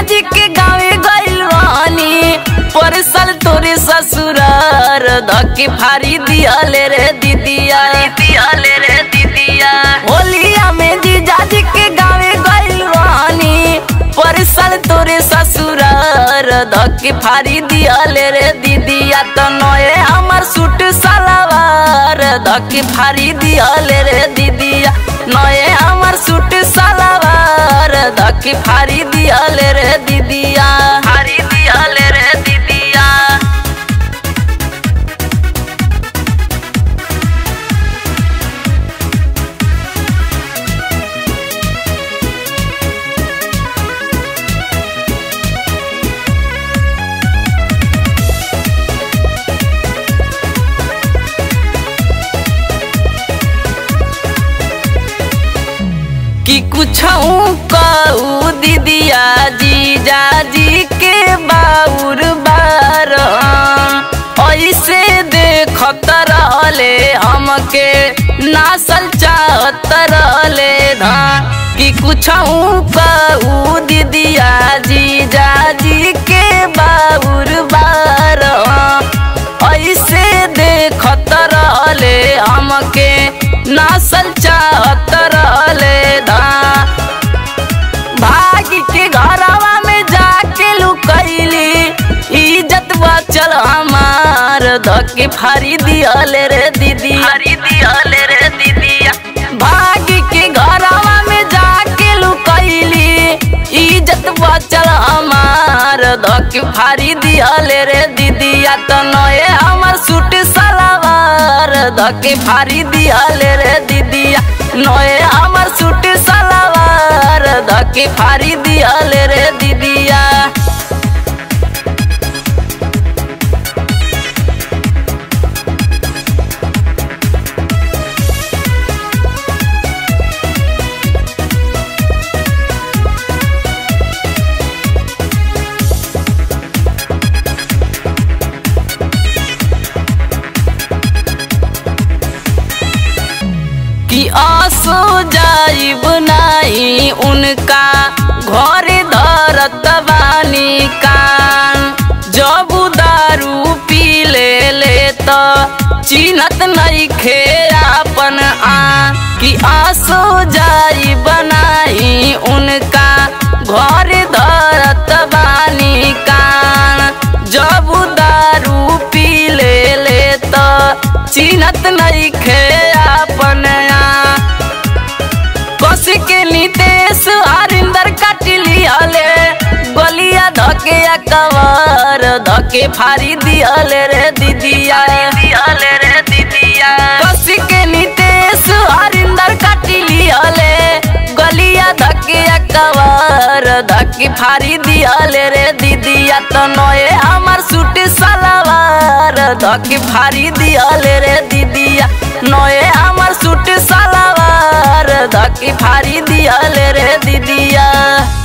जीजाजी के गावे गइल वानी परसल तोरे ससुरार धके फारी दियाले रे दीदिया दियाले रे दीदिया होलिया में जीजाजी के गावे गइल वानी परसल तोरे ससुरार धके फारी दियाले रे दीदिया तो नए हमर सूट सलवार धके फारी दियाले रे दीदिया नए हमर सूट सलवार धके फारी दियाले रे दीदिया फारी दियाले रे दीदिया कि कुछ कहू दीदिया जीजा जी के बाउर बार ऐसे देखत रहले हमके नासल चाहत रहले धान कि कुछ कहू दीदिया जीजा जी के बाउर बार ऐसे देखत रहले हमके नासल चाहत रहले धा भाग के घरवा में जाके लुकैली इज्जत बचल हमार धके फारी दियाले रे दीदी फारी दियाले रे दीदिया भाग के घरवा में जाके लुकैली इज्जत बचल हमार धके फारी दियाले रे दीदिया तो नए हमर सूट सलवार धके फारी दियाले रे दीदिया नए हमर सूट सलवार धके फारी दियाले रे दीदिया कि आसो जाइब नाही उनका घर धरत बानी कान जब दारू पी ले ले तो चिन्हत नहीं खे अपन आ कि आसो जाइब नाही उनका घर धरत बानी कान जब दारू पी ले ले तो चिन्हत नहीं खे अपन आ कस के नितेश हरिंदर कटली हले गलिया धके कवर धके फारी दियाले रे दीदिया दियाले रे दीदिया कस के नितेश हरिंदर कटली हले गलिया धके कवर धके फारी दियाले रे दीदिया तो नए हमर सूट सलवार धके फारी दियाले रे दीदिया नए हमर सूट सलवार धके फारी दियाले रे दीदिया